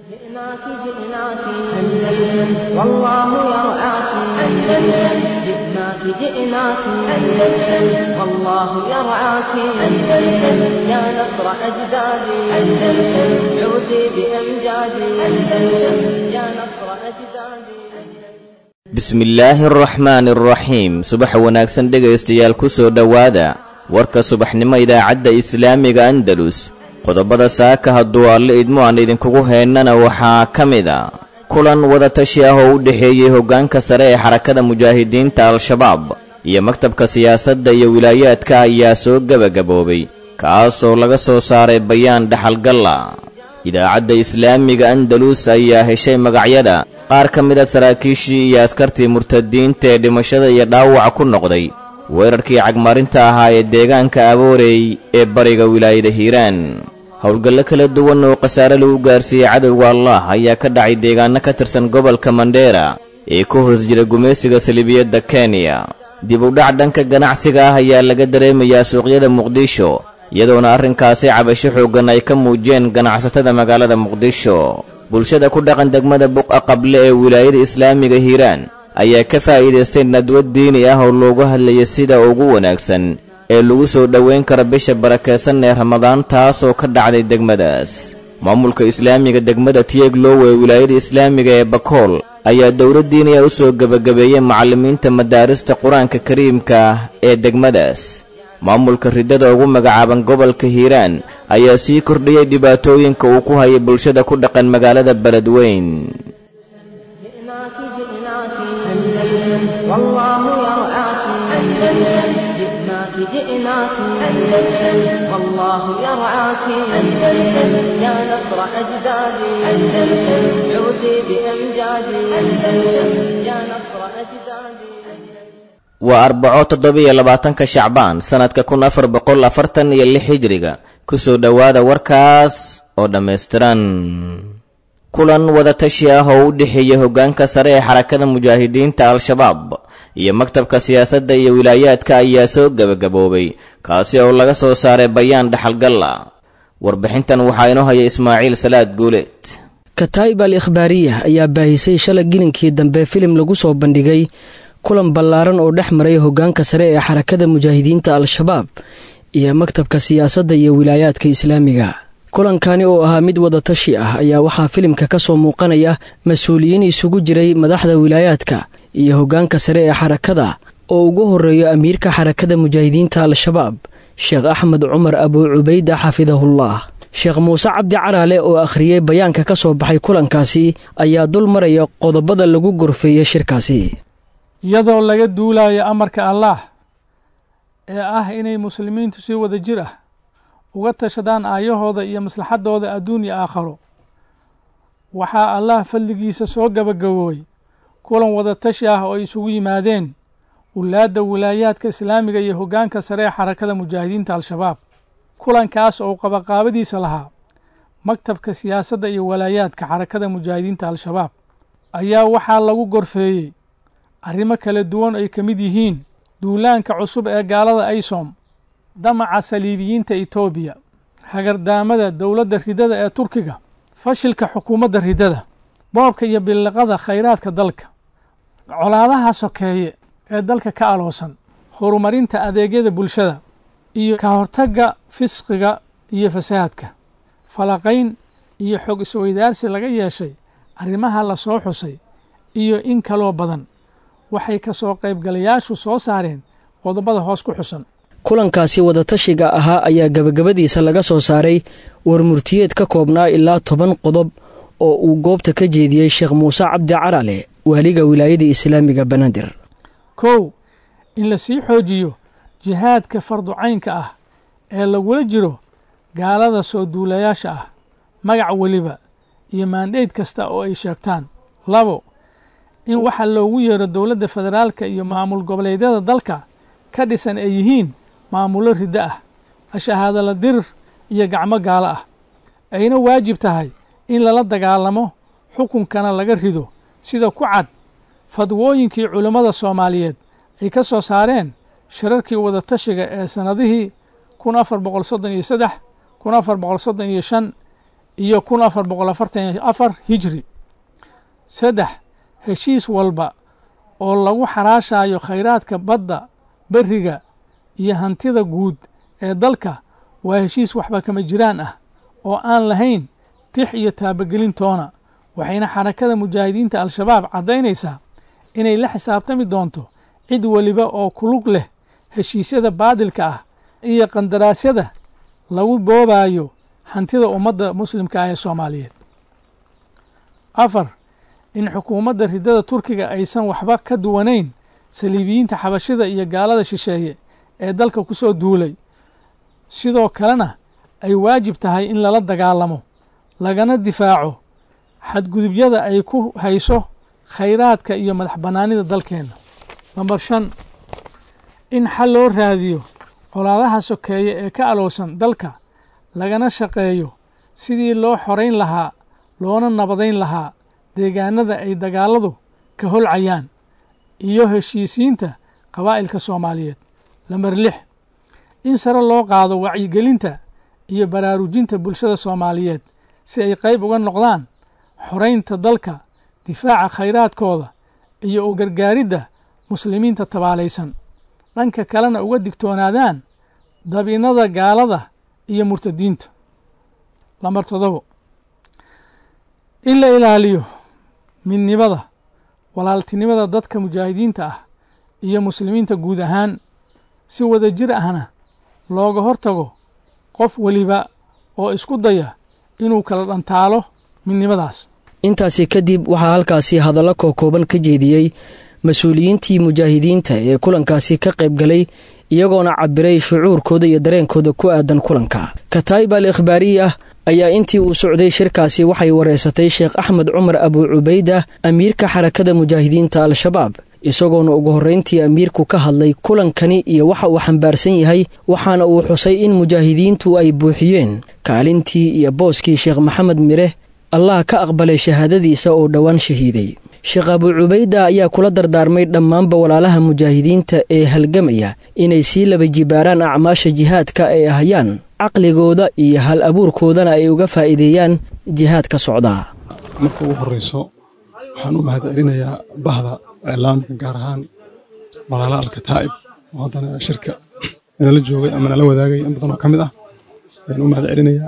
جئناك جئناك أندلس والله يرعاك أندلس جئناك جئناك أندلس والله يرعاك أندلس يا نصر أجدادي أندلس عودي بأمجادي أندلس يا نصر أجدادي bismillaahi araxmaani araxiim subax wanaagsan dhegaystayaal ku soo dhowaada warka subaxnimo idaacadda islaamiga andalus qodobada saaka hadduu alle idmo aan idinkugu heennana waxaa ka mid a kulan wadatashi ah oo u dhexeeyey hoggaanka sare ee xarakada mujaahidiinta al-shabaab iyo maktabka siyaasadda iyo wilaayaadka ayaa soo gebagaboobay kaasoo laga soo saaray bayaan dhaxalgalla idaacadda islaamiga andalus ayaa heshay magacyada qaar ka mid a saraakiishii iyo askartii murtadiinta ee dhimashada iyo dhaawaca ku noqday weerarkii cagmarinta ahaa ee deegaanka aboorey ee bariga wilaayada hiiraan howlgallo kala duwan oo khasaare lagu gaarsiiyey cadowga allah ayaa ka dhacay deegaanno ka tirsan gobolka mandheera ee ka hoos jira gumaysiga salibiyadda kenya dib u dhac dhanka ganacsiga ah ayaa laga dareemayaa suuqyada muqdisho iyadoona arrinkaasi cabasho xooggan ay ka muujiyeen ganacsatada magaalada muqdisho bulshada ku dhaqan degmada buqa qable ee wilaayada islaamiga hiiraan ayaa ka faa'iidaystay nadwad diini ah oo loogu hadlayay sida ugu wanaagsan ee lagu soo dhowayn kara bisha barakaysan ee ramadaan taasoo ka dhacday degmadaas maamulka islaamiga degmada tiyeglow ee wilaayada islaamiga ee bakool ayaa dowlad diiniya u soo gebagabeeyey macallimiinta madaarista qur-aanka kariimka ah ee degmadaas maamulka riddada ugu magacaaban gobolka hiiraan ayaa sii kordhiyey dhibaatooyinka uu ku hayay bulshada ku dhaqan magaalada beledweyn جئناك جئناك أندلس والله يرعاك أندلس جئناك جئناك أندلس والله يرعاك أندلس يا نصر أجدادي أندلس عودي بأمجادي أندلس يا نصر أجدادي waa arbaco toddobiyo labaatanka shacbaan sannadka kun afar boqol afartan iyo lix hijriga ku soo dhowaada warkaas oo dhammaystiran kulan wadatashi ah oo u dhexeeyey hoggaanka sare ee xarakada mujaahidiinta al-shabaab iyo maktabka siyaasadda iyo wilaayaadka ayaa soo gebagaboobay kaasi oo laga soo saaray bayaan dhaxalgalla warbixintan waxaa inoo haya ismaaciil salaad guuleed kataa'ib al ikhbaariya ayaa baahisay shalay gilinkii dambe filim lagu soo bandhigay kulan ballaaran oo dhex maray hoggaanka sare ee xarakada mujaahidiinta al-shabaab iyo maktabka siyaasadda iyo wilaayaadka islaamiga kulankani oo ahaa mid wadatashi ah ayaa waxaa filimka ka soo muuqanaya mas-uuliyiin isugu jiray madaxda wilaayaadka iyo hoggaanka sare ee xarakada oo ugu horreeyo amiirka xarakada mujaahidiinta al-shabaab sheekh axmed cumar abuu cubayda xafidahullah sheekh muuse cabdi caraale oo akhriyey bayaanka ka soo baxay kulankaasi ayaa dul maraya qodobada lagu gorfeeyey shirkaasi iyadoo laga duulayo amarka allaah ee ah inay muslimiintu si wada jir ah uga tashadaan aayahooda iyo maslaxadooda adduun iyo aakharo waxaa allah fadligiisa soo gabagaboobay kulan wadatashi ah oo ay isugu yimaadeen wulaadda wilaayaadka islaamiga iyo hoggaanka sare ee xarakada mujaahidiinta al-shabaab kulankaas oo qabaqaabadiisa lahaa maktabka siyaasadda iyo walaayaadka xarakada mujaahidiinta al-shabaab ayaa waxaa lagu gorfeeyey arrimo kala duwan ay ka mid yihiin duulaanka cusub ee gaalada aysom damaca saliibiyiinta etoobiya hagardaamada dowladda ridada ee turkiga fashilka xukuumadda ridada boobka iyo billiqada khayraadka dalka colaadaha sokeeye ee dalka ka aloosan horumarinta adeegyada bulshada iyo ka hortagga fisqiga iyo fasaadka falaqayn iyo xog isweydaarsi laga yeeshay arrimaha la soo xusay iyo in kaloo badan waxay ka soo qaybgalayaashu soo saareen qodobada hoos ku xusan kulankaasi wadatashiga ahaa ayaa gebagabadiisa laga soo saaray warmurtiyeed ka koobnaa ilaa toban qodob oo uu goobta ka jeediyey sheekh muuse cabdi carale waaliga wilaayada islaamiga banaadir kow in la sii xoojiyo jihaadka farducaynka ah ee lagula jiro gaalada soo duulayaasha ah magac weliba iyo maandheyd kasta oo ay sheegtaan labo in waxa loogu yeero dowladda federaalka iyo maamul goboleedyada dalka ka dhisan ay yihiin maamullo riddo ah ashahaadala dirir iyo gacmo gaalo ah ayna waajib tahay in lala dagaalamo xukunkana laga rido sida ku cad fadwooyinkii culammada soomaaliyeed ay ka soo saareen shirarkii wadatashiga ee sannadihii kun afar boqol soddon iyo saddex kun afar boqol soddon iyo shan iyo kun afar boqol afartan iyo afar hijri saddex heshiis walba oo lagu xaraashayo khayraadka badda beriga iyo hantida guud ee dalka waa heshiis waxba kama jiraan ah oo aan lahayn tix iyo taabagelintoona waxayna xarakada mujaahidiinta al-shabaab caddaynaysaa inay la xisaabtami doonto cid weliba oo kulug leh heshiisyada baadilka ah iyo qandaraasyada lagu boobayo hantida ummadda muslimka ah ee soomaaliyeed afar in xukuumadda riddada turkiga aysan waxba ka duwanayn saliibiyiinta xabashida iyo gaalada shisheeye ee dalka ku soo duulay sidoo kalena ay waajib tahay in lala dagaalamo lagana difaaco xadgudubyada ay ku hayso khayraadka iyo madax bannaanida dalkeenna namber shan in xal loo raadiyo colaadaha sokeeye ee ka alowsan dalka lagana shaqeeyo sidii loo xorayn lahaa loona nabadayn lahaa deegaanada ay dagaaladu ka holcayaan iyo heshiisiinta qabaa'ilka soomaaliyeed lamber lix in sare loo qaado wacyigelinta iyo baraarujinta bulshada soomaaliyeed si ay qayb uga noqdaan xoraynta dalka difaaca khayraadkooda iyo u gargaaridda muslimiinta tabaalaysan dhanka kalena uga digtoonaadaan dabiinada gaalada iyo murtadiinta lambar todobo in la ilaaliyo midnimada walaaltinimada dadka mujaahidiinta ah iyo muslimiinta guud ahaan si wada jir ahna looga hortago qof weliba oo isku daya inuu kala dhantaalo midnimadaas intaasi kadib waxaa halkaasi hadallo kookooban ka jeediyey mas-uuliyiintii mujaahidiinta ee kulankaasi ka qayb galay iyagoona cabiray shucuurkooda iyo dareenkooda ku aadan kulanka kataa'ib al ikhbaariya ayaa intii uu socday shirkaasi waxay wareysatay sheekh axmed cumar abuu cubayda amiirka xarakada mujaahidiinta al-shabaab isagoona ugu horrayntii amiirku ka hadlay kulankani iyo waxa uu xambaarsan yahay waxaana uu xusay in mujaahidiintu ay buuxiyeen kaalintii iyo booskii sheekh maxamed mire allah ka aqbalay shahaadadiisa oo dhowaan shahiiday sheekh abuu cubayda ayaa kula dardaarmay dhammaanba walaalaha mujaahidiinta ee halgamaya inay sii laba jibaaraan acmaasha jihaadka ay ahayaan caqligooda iyo hal abuurkoodana ay uga faa'iideeyaan jihaadka socdaa marka ugu horreyso waxaan u mahad celinayaa bahda iclaamka gaar ahaan walaalaha alkataa'ib oo haddana shirka inala joogay ama nala wadaagay in badan oo ka mid ah ayaan u mahad celinayaa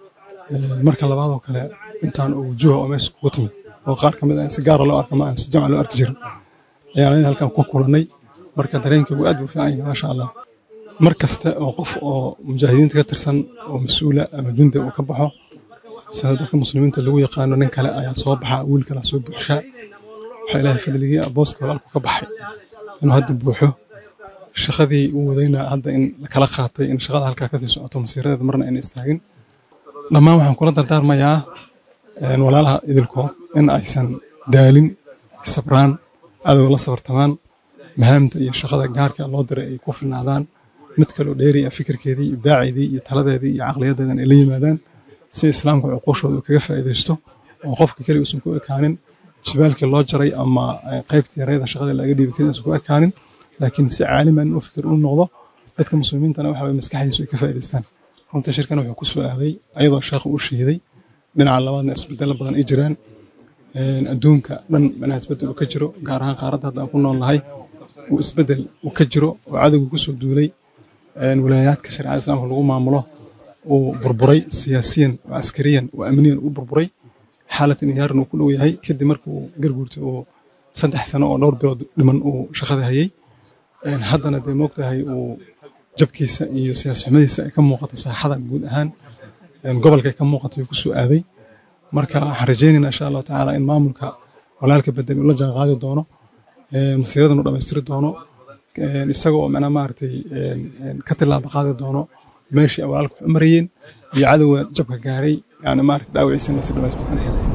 marka labaad oo kale intaan oo wujuuha oo meesha kugu timid oo qaar ka mid ah in si gaara loo arka ma aan si jamca loo arki jirin ayaan ayada halkan ku kulannay marka dareenkaygu aad buu fiican yahay maasha allah mar kasta oo qof oo mujaahidiinta ka tirsan oo mas-uula ama jundi uu ka baxo sida dadka muslimiinta lagu yaqaano nin kale ayaa soo baxa wiil kale soo buuxshaa waxaa ilaahay fadligii booska walaalku ka baxay inuu hadda buuxo shaqadii uu wadayna hadda in kala qaatay in shaqada halkaa kasii socoto masiiradeeda marna ayna istaagin dhammaan waxaan kula dardaarmayaa walaalaha idilkood in aysan daalin sabraan cadowga la sabartamaan mahaamta iyo shaqada gaarka loo diray ay ku filnaadaan mid kaloo dheeri ah fikirkeedii iyo baaceedii iyo taladeedii iyo caqliyadeedan ay la yimaadaan si islaamka cuquushooda uu kaga faa'iidaysto oo qofka keliga uusan ku ekaanin jibaalkii loo jaray ama qaybtii yareeda shaqada laga dhiibi karin uusan ku ekaanin laakiin si caaliman inuu fikir u noqdo dadka muslimiintana waxa waye maskaxdiisu ay ka faa'iidaystaan runta shirkan wuxuu ku soo aaday ayadoo sheekhu uu shahiiday dhinaca labaadna isbedelo badan ay jiraan adduunka dhan manaha isbedel uu ka jiro gaar ahaan qaaradda hadda aan ku nool nahay uu isbedel uu ka jiro oo cadowgu ku soo duulay walaayaadka shareecada islaamka lagu maamulo uu burburay siyaasiyan oo askariyan oo amniyan uu burburay xaalad inhiyaaran uu ku dhow yahay kadib markii uu garguurtay uu saddex sano oo dhowr bilood dhiman uu shaqada hayay haddana dee moogtahay uu jabkiisa iyo siyaas xumadiisa ay ka muuqata saaxada guud ahaan gobolkay ka muuqatay ku soo aaday marka waxaan rajeynayna insha allahu tacaala in maamulka walaalka bedel uu la jaan qaadi doono masiiradan uu dhammaystiri doono isagoo macnaa maaragtay ka tilaaba qaadi doono meeshii ay walaalka wax u marayeen iyo cadowga jabka gaaray yani maaragtay dhaawiciisana si dhammaystiran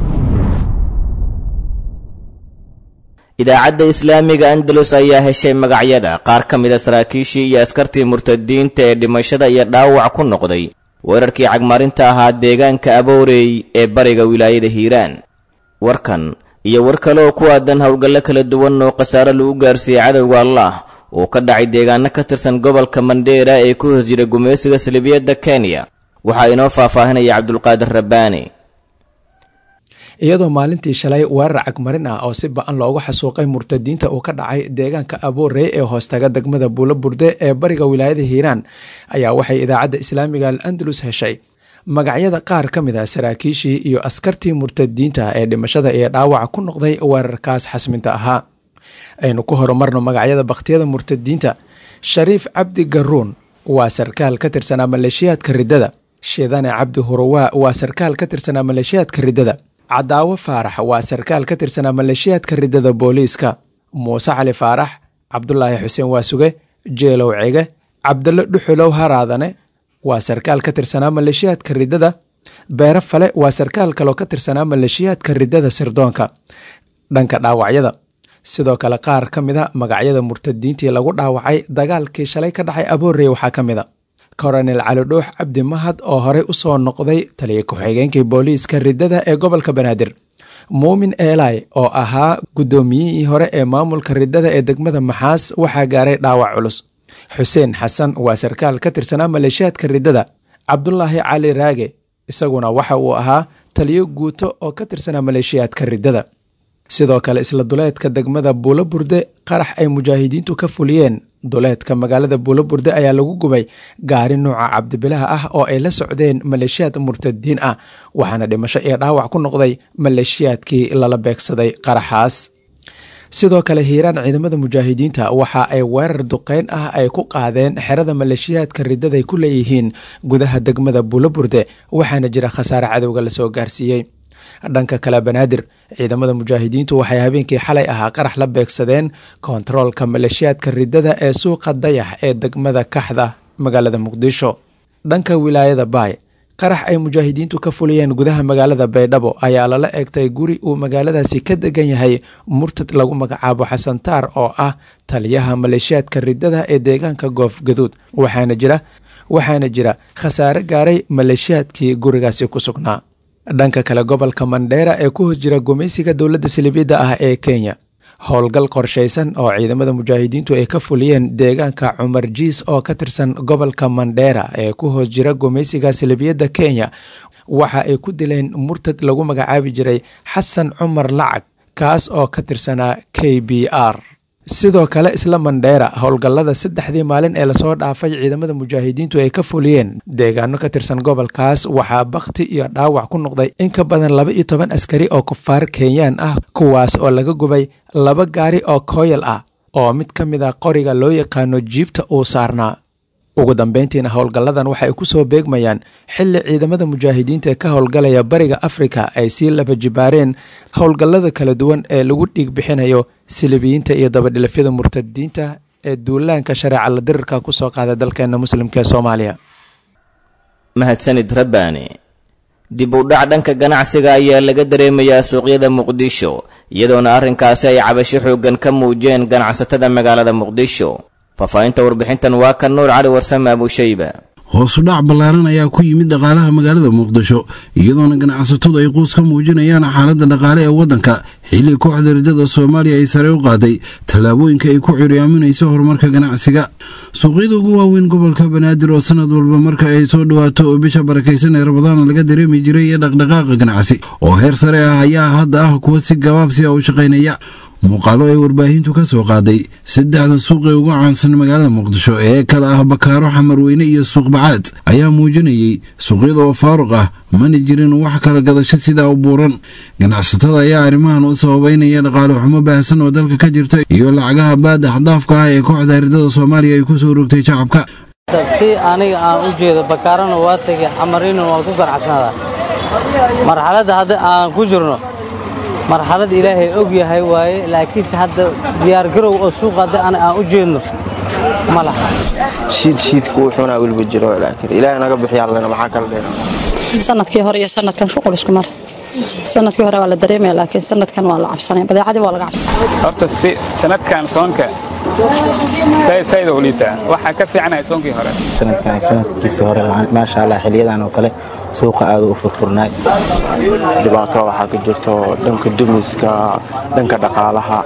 idaacadda islaamiga andalus ayaa heshay magacyada qaar ka mida saraakiishii iyo askartii murtadiinta ee dhimashada iyo dhaawac ku noqday weerarkii cagmarinta ahaa deegaanka aboorey ee bariga wilaayada hiiraan warkan iyo war kale oo ku aadan howlgallo kala duwan oo khasaare lagu gaarsiiyey cadowga allah uu ka dhacay deegaano ka tirsan gobolka mandheera ee ku hoos jira gumaysiga salibiyadda kenya waxaa inoo faahfaahinaya cabdulqaadir rabbaani iyadoo maalintii shalay weerar cagmarin ah oo si ba-an loogu xasuuqay murtadiinta uu ka dhacay deegaanka aboorey ee hoostaga degmada buulo burde ee bariga wilaayada hiiraan ayaa waxay idaacadda islaamiga al andalus heshay magacyada qaar ka mid ah saraakiishii iyo askartii murtadiinta ee dhimashada iyo dhaawaca ku noqday weerarkaas xasminta ahaa aynu ku horumarno magacyada bakhtiyada murtadiinta shariif cabdi garuun waa sarkaal ka tirsanaa maleeshiyaadka riddada shidane cabdi huruwaa waa sarkaal ka tirsanaa maleeshiyaadka riddada cadaawo faarax waa sarkaal ka tirsanaa maleeshiyaadka riddada booliiska muuse cali faarax cabdulaahi xuseen waasuge jeelow cege cabdille dhuxulow haraadane waa sarkaal ka tirsanaa maleeshiyaadka riddada beere fale waa sarkaal kaloo ka tirsanaa maleeshiyaadka riddada sirdoonka dhanka dhaawacyada sidoo kale qaar ka mid a magacyada murtadiintii lagu dhaawacay dagaalkii shalay ka dhacay aboorey waxaa ka mid a koronel cali dhuux cabdi mahad oo horey usoo noqday taliya ku-xigeenkii booliiska riddada ee gobolka banaadir muumin eelay oo ahaa guddoomiyihii hore ee maamulka riddada ee degmada maxaas waxaa gaaray dhaawac culus xuseen xasan waa sarkaal ka tirsanaa maleeshiyaadka riddada cabdulaahi cali raage isaguna waxa uu ahaa taliyo guuto oo ka tirsanaa maleeshiyaadka riddada sidoo kale isla duleedka degmada buulo burde qarax ay mujaahidiintu ka fuliyeen duleedka magaalada buulo burde ayaa lagu gubay gaari nuuca cabdibilaha ah oo ay la socdeen maleeshiyaad murtadiin ah waxaana dhimasho iyo dhaawac ku noqday maleeshiyaadkii lala beegsaday qaraxaas sidoo kale hiiraan ciidamada mujaahidiinta waxa ay weerar duqeyn ah ay ku qaadeen xerada maleeshiyaadka riddaday ku leeyihiin gudaha degmada buulo burde waxaana jira khasaare cadowga lasoo gaarsiiyey dhanka kale banaadir ciidamada mujaahidiintu waxay habeenkii xalay ahaa qarax la beegsadeen kontaroolka maleeshiyaadka riddada ee suuqa dayax ee degmada kaxda magaalada muqdisho dhanka wilaayada baay qarax ay mujaahidiintu ka fuliyeen gudaha magaalada baydhabo ayaa lala eegtay guri uu magaaladaasi ka degan yahay murtad lagu magacaabo xasantaar oo ah taliyaha maleeshiyaadka riddada ee deegaanka goof gaduud waxaana jira waxaana jira khasaare gaaray maleeshiyaadkii gurigaasi ku sugnaa dhanka kale gobolka mandheera ee ku hos jira gumaysiga dowladda salibiyadda ah ee kenya howlgal qorshaysan oo ciidamada mujaahidiintu ay ka fuliyeen deegaanka cumar jiis oo ka tirsan gobolka mandheera ee ku hoos jira gumaysiga salibiyadda kenya waxa ay ku dileen murtad lagu magacaabi jiray xasan cumar lacag kaas oo ka tirsanaa k b r sidoo kale isla mandheera howlgallada saddexdii maalin ee lasoo dhaafay ciidamada mujaahidiintu ay ka fuliyeen deegaano ka tirsan gobolkaas waxaa bakhti iyo dhaawac ku noqday in ka badan laba iyo toban askari oo kufaar kenyaan ah kuwaas oo laga gubay laba gaari oo kooyal ah oo mid ka mid a qoriga loo yaqaano jiibta uu saarnaa ugu dambeyntiina howlgalladan waxay ku soo beegmayaan xilli ciidamada mujaahidiinta ee ka howlgalaya bariga afrika ay sii laba jibaareen howlgallada kala duwan ee lagu dhiig bixinayo silibiyiinta iyo dabadhilafyada murtadiinta ee duulaanka shareeca la dirirka ku soo qaada dalkeena muslimka ee soomaaliya mahadsanid rabbaani dib u dhac dhanka ganacsiga ayaa laga dareemayaa suuqyada muqdisho iyadoona arrinkaasi ay cabasho xooggan ka muujiyeen ganacsatada magaalada muqdisho faahfaahinta warbixintan waa kan nuur cali warsame abushayba hoosudhac ballaaran ayaa ku yimid dhaqaalaha magaalada muqdisho iyadoona ganacsatadu ay quus ka muujinayaan xaaladda dhaqaale ee waddanka xilli kooxda riddada soomaaliya ay sare u qaaday tallaabooyinka ay ku curyaaminayso horumarka ganacsiga suuqyada ugu waaweyn gobolka banaadir oo sanad walba marka ay soo dhawaato oo bisha barakaysan ee rabadaana laga dareemi jiray iyo dhaqdhaqaaqa ganacsi oo heer sare ah ayaa hadda ah kuwa si gabaabsi a u shaqaynaya muuqaalo ay warbaahintu ka soo qaaday saddexda suuq ee ugu caansan magaalada muqdisho ee kale ah bakaaro xamarweyne iyo suuq bacaad ayaa muujinayay suuqyada oo faaruq ah mana jirin wax kala gadasho sidaa u buuran ganacsatada ayaa arrimahan u sababeynaya dhaqaale xumo baahsan oo dalka ka jirta iyo lacagaha baada axdaafka ah ee kooxda riddada soomaaliya ay ku soo rogtay shacabka si aniga aan u jeedo bakaarana waa tegay xamarina waan ku ganacsanadaa marxaladda hadda aan ku jirno marxalad ilaahay og yahay waaye laakiinse hadda diyaargarow oo suuq hadda aan u jeedno ma laha shiid shiidku wuxuuna weliba jiro laakiin ilaahay naga bixiyaalena maxaa kala dheera sanadkii hore iyo sanadkan shuqul isku mare sanadkii hore waa la dareemaya laakiin sanadkan waa la cabsanaya badeecadii waa laga cabsanaya horta si sanadkan soonka sayda u liitaa waxaa ka fiicnaya soonkii hore sanadkan sanadkiisii hore maasha allah xiliyadan oo kale suuqa aada u furfurnaay dhibaato waxaa ka jirto dhanka dumiska dhanka dhaqaalaha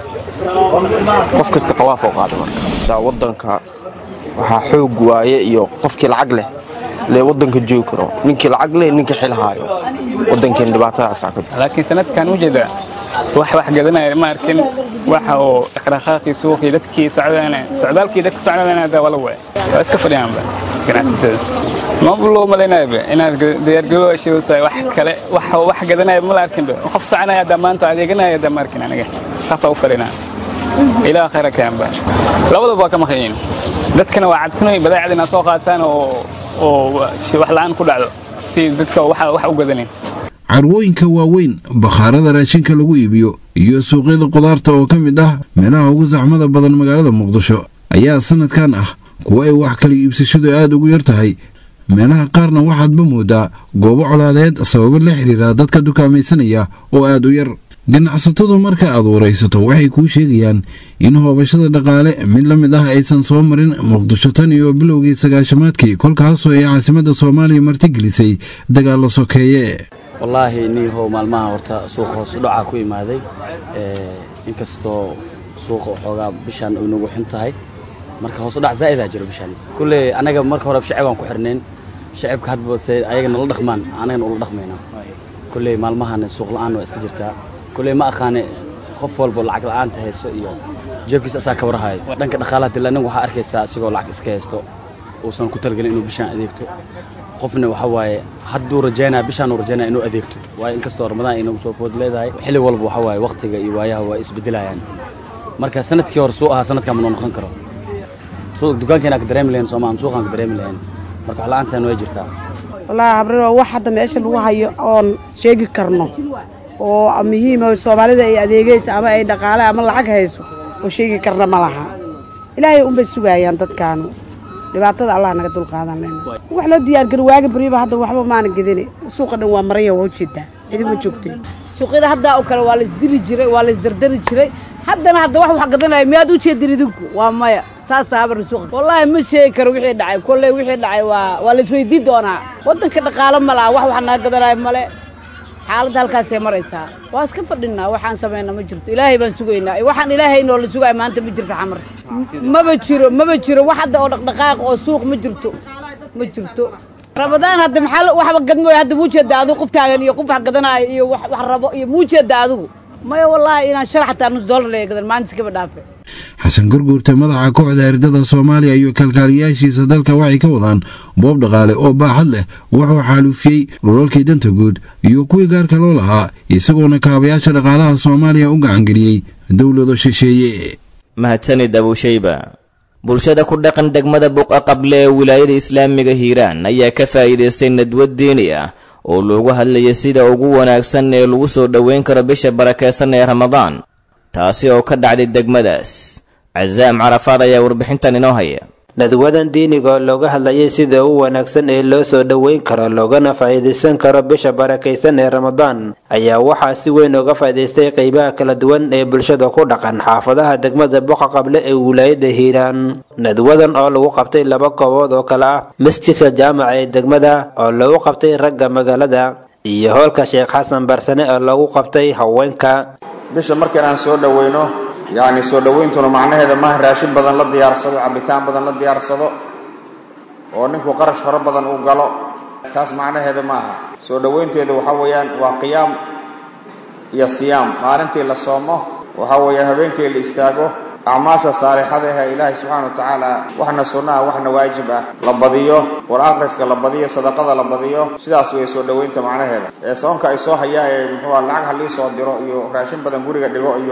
qof kasta qawaaf oo qaada marka wadanka waxaa xoog waaye iyo qofkii lacag leh lee wadanka joogi karo ninkii lacag leh ninka xil haayo wadankeena dhibaatadaasaa ka laakiin sanadkan ujeeda wax wax gadanaya ma arkin waxa oo dhaqdhaqaaqii suuqii dadkii socdaan socdaalkii dadka socdaan hada wala waay waa iska fadhiyaanba ganacsatada ma loo malaynayaba inaad diyaargaroow shiraysaa wax kale wax wax gadanaya ma la arkinba qof soconaya hadda maanta adeeganaya hadda ma arkin aniga saasaa u fadhinaa ilaa khayra kaanba labadaba waa ka maqanyiin dadkana waa cabsinoy badeecada inaa soo qaataan oo oo wax la'aan ku dhacdo si dadka wax wax u gadanin carwooyinka waaweyn bakhaarada raashinka lagu iibiyo iyo suuqyada qudaarta oo ka mid ah meelaha ugu saxmada badan magaalada muqdisho ayaa sanadkan ah kuwa ay wax kala iibsashadu aad ugu yar tahay meelaha qaarna waxaadba moodaa goobo colaadeed sababo la xiriira dadka dukaamaysanaya oo aad u yar ganacsatadu marka aad waraysato waxay kuu sheegayaan in hoobashada dhaqaale mid la mid ah aysan soo marin muqdisho tan iyo bilowgii sagaashamaadkii kolkaasoo ay caasimadda soomaaliya martigelisay dagaallo sokeeye wallaahi niihow maalmaha horta suuqa hoos u dhacaa ku imaaday inkastoo suuqa xoogaa bishaan ay nagu xun tahay marka hoos u dhac zaa'idaa jiro bishaan kulley anaga marka hore shacibaan ku xirnayn shacibka hadba se ayaga nala dhaqmaan anagana ula dhaqmaynaa kulley maalmahan suuq la'aan waa iska jirtaa kulley ma aqaane qof walbo lacag la'aanta hayso iyo jeebkiisa asaa ka warhayo dhanka dhaqaalaha dila nin waxaa arkaysaa asigoo lacag iska haysto uusan ku talgelin inuu bishaan adeegto qofna waxa waaye hadduu rajaynaya bishaan uu rajaynaya inuu adeegto waayo inkastoo ramadaan ay nagu soo food leedahay xilli walba waxa waaye waqtiga iyo waayaha waa isbedelayaan marka sanadkii hore suu ahaa sanadkan ma noo noqon karo dukaankeena ka dareemi lahayn soomaa suuqaan ka dareemi lahayn marka wax la'aantaan way jirtaa wallaahi habriro wax hadda meesha lagu hayo oon sheegi karno oo muhiim oo soomaalida ay adeegayso ama ay dhaqaale ama lacag hayso oo sheegi karna ma laha ilaahay unbay sugayaan dadkaanu dhibaatada allah naga dulqaadan lena wax loo diyaargaro waagi bariba hadda waxba maana gedine suuqa dhan waa maraya waa ujeedaa idima joogtay suuqyada haddaa oo kale waa la isdili jiray waa la isdardari jiray haddana hadda wax wax gadanaya miyaad u jeedin idinku waa maya saasaa habar suuqa wallaahi ma sheegi karo wixii dhacay kolley wixii dhacay waa waa la isweydiin doonaa waddanka dhaqaalo ma laha wax wax naga gadanayo male xaaladda halkaasay maraysaa waa iska fadhinaa waxaan samayna ma jirto ilaahay baan sugaynaa waxaan ilaahay inoo la sugayo maanta ma jirto xamar maba jiro maba jiro wax hadda oo dhaqdhaqaaq oo suuq ma jirto ma jirto ramadaan hadda maxaa waxba gadmooy hadda muu jeeda adigu qof taagan iyo qof wax gadanaayo iyo wax wax rabo iyo muu jeeda adigu maya wallaahi inaan shal xataa nus dollar laga gadan maalinta iskaba dhaafe xasan gurguurta madaxa kooxda ardada soomaaliya iyo kalkaaliyaashiisa dalka waxay ka wadaan boob dhaqaale oo baaxad leh wuxuu xaalufiyey dhulalkii danta guud iyo kuwii gaarka loo lahaa isagoona kaabayaasha dhaqaalaha soomaaliya u gacangeliyey dowlado shisheeye mahadsanid abushayba bulshada ku dhaqan degmada buqa qable ee wilaayada islaamiga hiiraan ayaa ka faa'iidaystay nadwad diini ah oo loogu hadlayay sida ugu wanaagsan ee lagu soo dhoweyn karo bisha barakaysan ee ramadaan taasi oo ka dhacday degmadaas casaam carafaad ayaa warbixintan inoo haya nadwadan diiniga oo looga hadlayay sida u wanaagsan ee loo soo dhoweyn karo loogana faa'iidaysan karo bisha barakaysan ee ramadaan ayaa waxaa si weyn uga faa'iidaystay qeybaha kala duwan ee bulshada ku dhaqan xaafadaha degmada boqa qable ee wilaayada hiiraan nadwadan oo lagu qabtay laba koobood oo kale ah masjidka jaamaca ee degmada oo lagu qabtay ragga magaalada iyo hoolka sheekh xasan barsane oo lagu qabtay haweenka bisha markan aan soo dhoweyno yacni soo dhowayntuna macnaheeda maaha raashin badan la diyaarsado cabitaan badan la diyaarsado oo ninku qarash fara badan uu galo taas macnaheeda ma aha soo dhowaynteeda waxaa weeyaan waa qiyaam iyo siyaam maalintii la soomo waxaa weeyaan habeenkii la istaago acmaasha saalixada ah ilaahay subxaana wa tacaala waxna sunna ah waxna waajib ah la badiyo war akhriska la badiyo sadaqada la badiyo sidaas way soo dhowaynta macnaheeda ee soonka ay soo hayaa ee muxuua lacag halii soo diro iyo raashin badan guriga dhigo iyo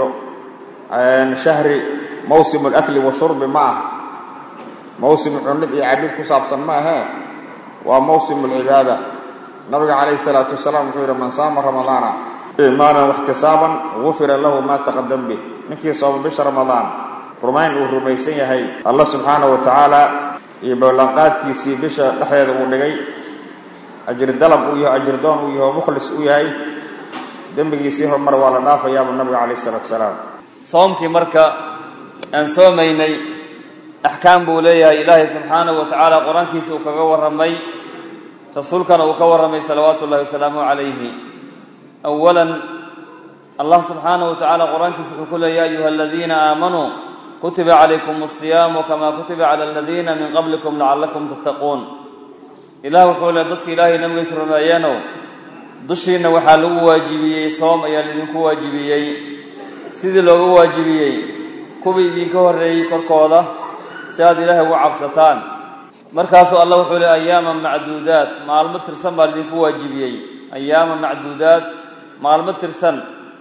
shahri mawsimu alakli washurbi ma ah mawsimu cunid iyo cabid ku saabsan ma ahee waa mawsimu alcibaada nabiga calayhi salaatu wasalaam wuxuu yidhi man saama ramadaana iimaanan waxtisaaban gufira lahu maa taqadam bih ninkii sooma bisha ramadaan rumayn uu rumaysan yahay alla subxaanahu wa tacaala iyo ballanqaadkiisii bisha dhexdeeda uu dhigay ajri dalab uu yahay ajri doon uu yahay oo mukhlis u yahay dembigiisii horumar waa la dhaafayaabuu nabiga calayhi salaatu wasalaam soomkii marka aan soomaynay axkaam buu leeyahay ilaahay subxaanahu wa tacaala qur-aankiisa uu kaga warramay rasuulkana uu ka warramay salawaatu ullahi wasalaamuhu calayhi awalan allah subxaanahu wa tacaala qur-aankiisa wuxuu ku leeya ya ayuha aladiina aamanuu kutiba calaykum asiyaamu kama kutiba cala aladiina min qablikum lacallakum tattaquun ilah wuxuu le dadka ilaahay nabigiisa rumeeyeenow dushiinna waxaa lagu waajibiyey soom ayaa laidinku waajibiyey sidii looga waajibiyey kuwii idinka horreeyey korkooda si aad ilaahay ugu cabsataan markaasuu allah wuxuu leey ayaaman macduudaad maalmo tirsan baa laidinku waajibiyey ayaaman macduudaad maalmo tirsan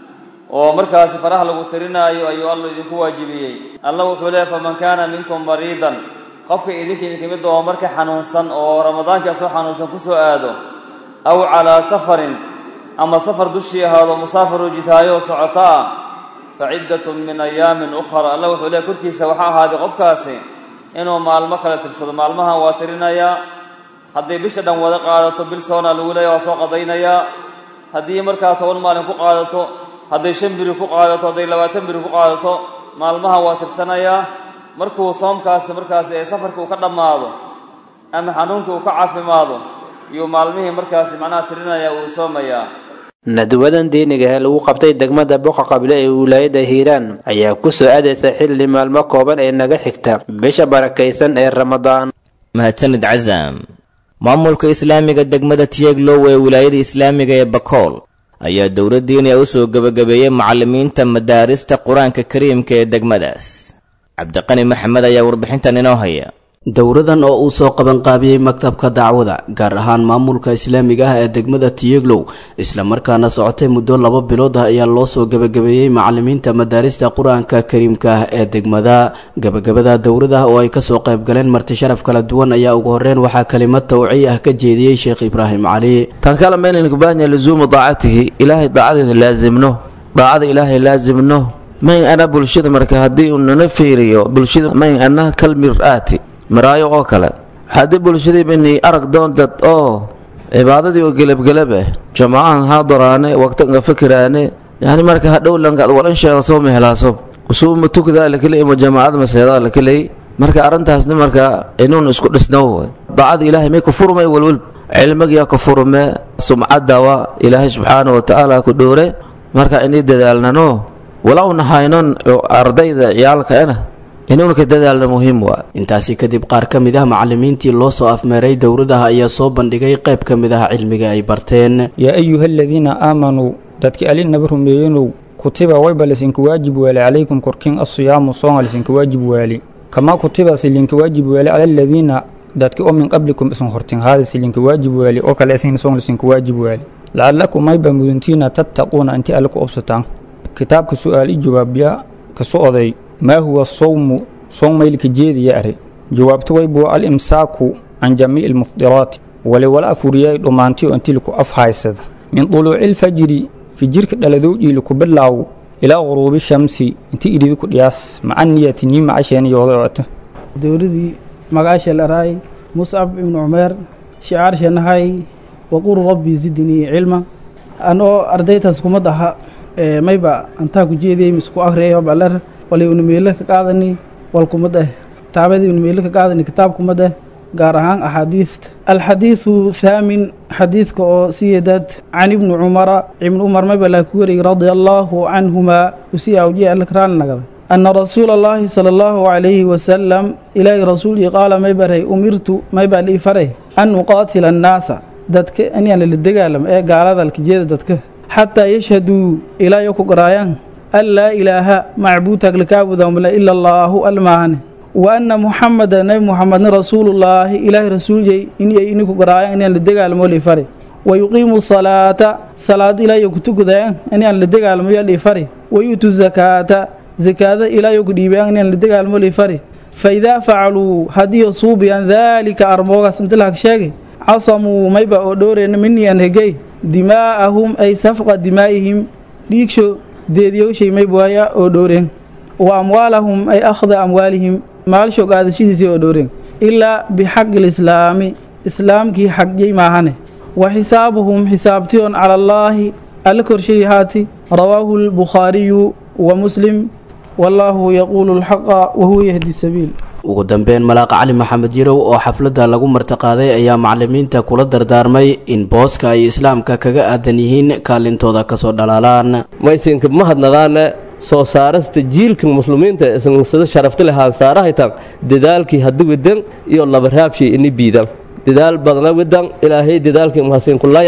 oo markaasi faraha lagu tirinaayo ayuu alla idinku waajibiyey alla wuxuu leeyahy faman kaana minkum mariidan qofka idinka idinka mid oo marka xanuunsan oo ramadaanka soo xanuunsan ku soo aado aw calaa safarin ama safar dushii ahaado musaafiru jitaayo socoto ah fa ciddatun min ayaamin ukhra alla wuxuu leeyahy korkiisa waxaa ahaaday qofkaasi inuu maalmo kale tirsado maalmahan waa tirinayaa hadday bisha dhan wada qaadato bil soona lagu leeya waa soo qadaynayaa haddii markaa toban maalin ku qaadato hadday shan biri ku qaadato hadday labaatan biri ku qaadato maalmaha waa tirsanayaa markuu soomkaasi markaasi ee safarka uu ka dhammaado ama xanuunka uu ka caafimaado iyuu maalmihii markaasi macnaha tirinaya uu soomayaa nadwadan diiniga ee lagu qabtay degmada boqa qable ee wilaayada hiiraan ayaa ku soo aadaysa xilli maalmo kooban ee naga xigta bisha barakaysan ee ramadaan mahadsanid casaam maamulka islaamiga degmada tiyeglow ee wilaayada islaamiga ee bakool ayaa dowladdiina u soo gebagabeeyey macallimiinta madaarista qur-aanka kariimka ee degmadaas cabdiqani maxamed ayaa warbixintan inoo haya dowradan oo uu soo qabanqaabiyey maktabka dacwada gaar ahaan maamulka islaamiga ah ee degmada tiyeglow islamarkaana socotay muddo laba bilood ah ayaa loo soo gebagabeeyey macallimiinta madaarista qur-aanka kariimka ah ee degmada gebagabada dowrada oo ay kasoo qaybgaleen marti sharaf kala duwan ayaa ugu horeyn waxaa kelimad tawciy ah ka jeediyey sheekh ibraahim cali tan kale maynaynu ku baahan yahay luzuumu daacatihi ilaahay daacadeeda laazimno daacada ilaahay laazimno mayn ana bulshada marka haddii uu nana fiiriyo bulshada mayn ana kal mir-aati maraayo oo kale haddii bulshadii bani arag doon dad oo cibaadadii oo gelabgelab ah jamaacahan haadaraane waqtanga fikiraane yani marka hadhow langaad walan sheega soo mehelaaso usuuma tukdaa lakeley ima jamaacada maseedaa lakeley marka arrintaasni marka inuun isku dhisnow daacada ilaahay may ka furmay walwal cilmigiyaa ka furme sumcadawa ilaahay subxaana wa tacaala ku dhowre marka inay dadaalnano walowna haynon ardayda ciyaalkaena inuuna ka dadaalna muhiim waa intaasi kadib qaar ka mid ah macallimiintii loo soo afmeeray dowradaha ayaa soo bandhigay qayb ka mid ah cilmiga ay barteen yaa ayuha aladiina aamanuu dadki alinaba rumeeyenow kutiba wayba lasinka waajib waali calaykum korkin asiyaamu soonga lasinka waajib waali kamaa kutiba silinka waajib waali cala aladiina dadki oo min qablikum isan hortin haada silinka waajib waali oo kale isin soong lasinka waajib waali lacalakum mayba muduntiina tattaquuna inti alle ku obsataan kitaabka su'aal i jawaabya ka socday maa huwa sawmu soon maylka jeediya are jawaabta waybuwa al imsaaku can jamiici almufdiraati wali wala afuriyay dhammaantiyo intii laku af haysada min duluuci lfajri fijirka dhaladowdhiili ku bilaaw ilaa quruubi shamsi intii idhidi ku dhiyaas maca niyati nii macasheen yooda ota dowladii magaasha laraay muscab ibnu cumeer shicaarshanahay waqul rabbi zidnii cilma anoo ardaytaas kumad aha mayba antaa ku jeediyey misku akriyayo baler walay unameelo ka qaadani walkumad eh kitaabadii unameelo ka qaadani kitaabkumad eh gaar ahaan axaadiista alxadiidu thaamin xadiidka oo siyeedad can ibni cumara ibni cumar mayba laa ku wariyey radia allaahu canhumaa usii awjiya alkraan nagada ana rasuula allaahi sala allahu calayhi wasalam ilaahi rasuulkii qaala maybaray umirtu maybaa lii faray an uqaatila annaasa dadka inaan la dagaalamo ee gaalada alkijeeda dadka xataa yashhaduu ilaayo ku garaayaan an laa ilaaha macbuudtaag lakaabudamle ila allaahu almaahane wa anna muxameda nebi muxamedna rasuulullaahi ilaahay rasuulyey inay iniku garaayaan inaan la dagaalamo lii fari wa yuqiimu salaata salaad ilaayo ku tukudayaan inaan la dagaalamo yo lii fari wa yu'tu zakaata zakaada ilaayo ku dhiibayaan inaan la dagaalamo lii fari fa idaa facaluu haddii suubiyaan daalika armoogaas inta lahag sheegay casamuu mayba oo dhowreyna minii aan hegey dimaa'ahum ay safqa dimaa'ihim dhiigsho deediyowshay maybaaya oo dhowreen wa amwaalahum ay akhda amwaalihim maalsho qaadashadiisii oo dhowreen ilaa bixaqi lislaami islaamkii xagjay maahane wa xisaabuhum xisaabtiyon cala allaahi alla korshay haati rawaahu lbukhaariyu wa muslim wallaahu yaquulu alxaqa wahuwa yahdi sabiil ugu dambeyn malaaqa cali maxamed yarow oo xafladda lagu martiqaaday ayaa macallimiinta kula dardaarmay in booska ay islaamka kaga aadan yihiin kaalintooda kasoo dhalaalaan maysinka mahadnaqaana soo saarasta jiilka muslimiinta isansada sharafta leh haansaarahaytan dadaalkii haddi wedan iyo labaraabshii ini biidan dadaal badna wedan ilaahay dadaalkii mahasinkulayaca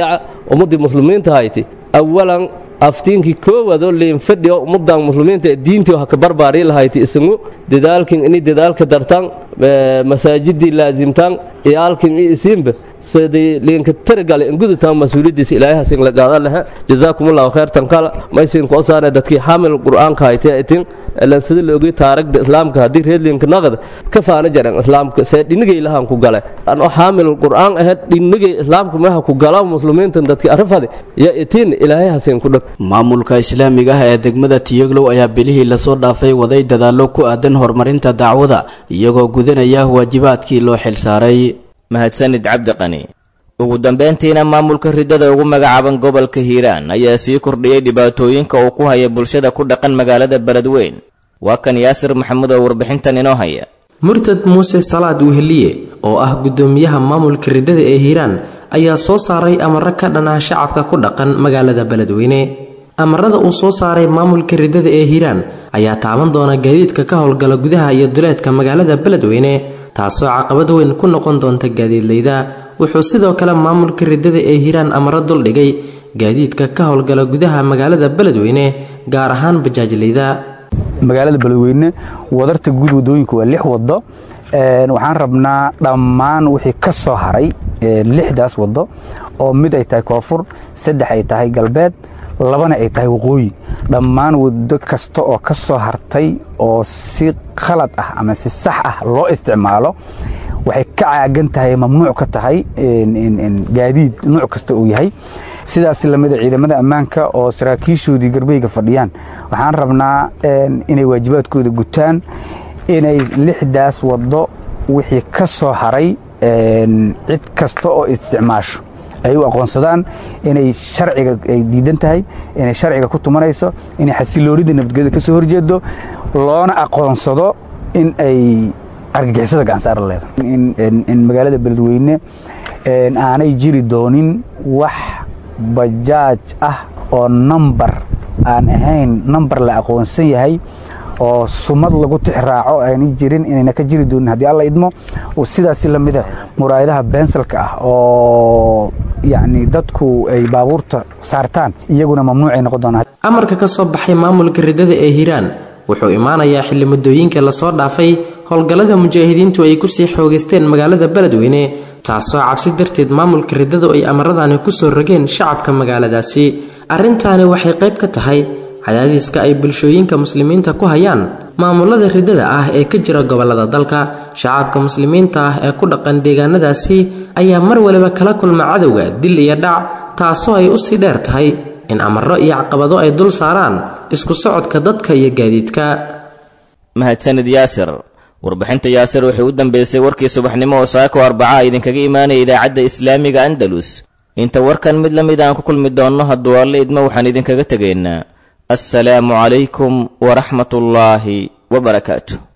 ummaddii muslimiinta hayti awalan aftiinkii koowaadoo liinfadhiyo ummadan muslimiinta ee diintii ha ka barbaari lahayti isagu dadaalkin ini dadaalka dartan masaajidii laazimtan iyaalkin iyo isiinba sidii liinka tarigale ingudutan mas-uuliyadiisa ilaahasin la qaadan laha jazaakumullahu khayrtan kala maysin koo saare dadkii xaamil qur'aanka haytee itin ilan sida la ogay taaragda islaamka haddii reer liinka naqda ka faana jaran islaamka see dhinigay lahan ku gale anoo xaamil qur'aan ahayd dhinigay islaamka maha ku gala muslimiintan dadkii arafade ya itin ilaahay hasin ku dhag maamulka islaamiga ah ee degmada tiyoglow ayaa bilihii lasoo dhaafay waday dadaallo ku aadan horumarinta dacwada iyagoo gudanaya waajibaadkii loo xilsaaray mahadsanid cabdiqani ugu dambayntiina maamulka riddada ugu magacaaban gobolka hiiraan ayaa sii kordhiyey dhibaatooyinka uu ku haya bulshada ku dhaqan magaalada beledweyn waa kan yaasir maxamuud oo warbixintan inoo haya murtad muuse salaad weheliye oo ah guddoomiyaha maamulka riddada ee hiiraan ayaa soo saaray amaro ka dhan ah shacabka ku dhaqan magaalada beledweyne amarada uu soo saaray maamulka riddada ee hiiraan ayaa taaban doona gaadiidka ka howlgala gudaha iyo duleedka magaalada beledweyne taasoo caqabad weyn ku noqon doonta gaadiidleyda wuxuu sidoo kale maamulka riddada ee hiiraan amaro duldhigay gaadiidka ka howlgala gudaha magaalada beledweyne gaar ahaan bajaajleyda magaalada beledweyne wadarta guud wadooyinka waa lix wado waxaan rabnaa dhammaan wixii ka soo haray lixdaas wado oo mid ay tahay koonfur saddex ay tahay galbeed labana ay tahay waqooyi dhammaan wado kasta oo ka soo hartay oo si khalad ah ama si sax ah loo isticmaalo waxay ka caagan tahay mamnuuc ka tahay gaadiid nuuc kasta uu yahay sidaas lamida ciidamada ammaanka oo saraakiishoodii garbeyga fadhiyaan waxaan rabnaa inay waajibaadkooda gutaan inay lixdaas wado wixii ka soo haray cid kasta oo isticmaasho ay u aqoonsadaan inay sharciga ay diidan tahay inay sharciga ku tumanayso inay xasiloonida nabadgelyada ka soo horjeedo loona aqoonsado in ay argagixisada gacansaara leedahay in magaalada beledweyne aanay jiri doonin wax bajaaj ah oo nambar aan ahayn nambar la aqoonsan yahay oo sumad lagu tixraaco aanay jirin inayna ka jiri doonin haddii alla idmo sidaas lamida muraayadaha bensalka ah oo yacni dadku ay baabuurta saartaan iyaguna mamnuucay noqon doonaan amarka ka soo baxay maamulka riddada ee hiiraan wuxuu imaanayaa xilli muddooyinka lasoo dhaafay howlgallada mujaahidiintu ay kusii xoogaysteen magaalada beledweyne taasoo cabsi darteed maamulka riddadu ay amaradani kusoo rogeen shacabka magaaladaasi arrintaani waxay qayb ka tahay cadaadiska ay bulshooyinka muslimiinta ku hayaan maamulada riddada ah ee ka jira gobolada dalka shacabka muslimiinta ah ee ku dhaqan deegaanadaasi ayaa mar waliba kala kulma cadowga dil iyo dhac taasoo ay usii dheer tahay in amaro iyo caqabado ay dul saaraan isku socodka dadka iyo gaadiidka mahadsanid yaasir warbixinta yaasir waxay u dambeysay warkii subaxnimo oo saako arbaca idinkaga imaanaya idaacadda islaamiga andalus inta warkan mid la mid aan ku kulmi doonno hadduu alle idmo waxaan idinkaga tegaynaa assalaamu calaykum waraxmatullaahi wabarakaatu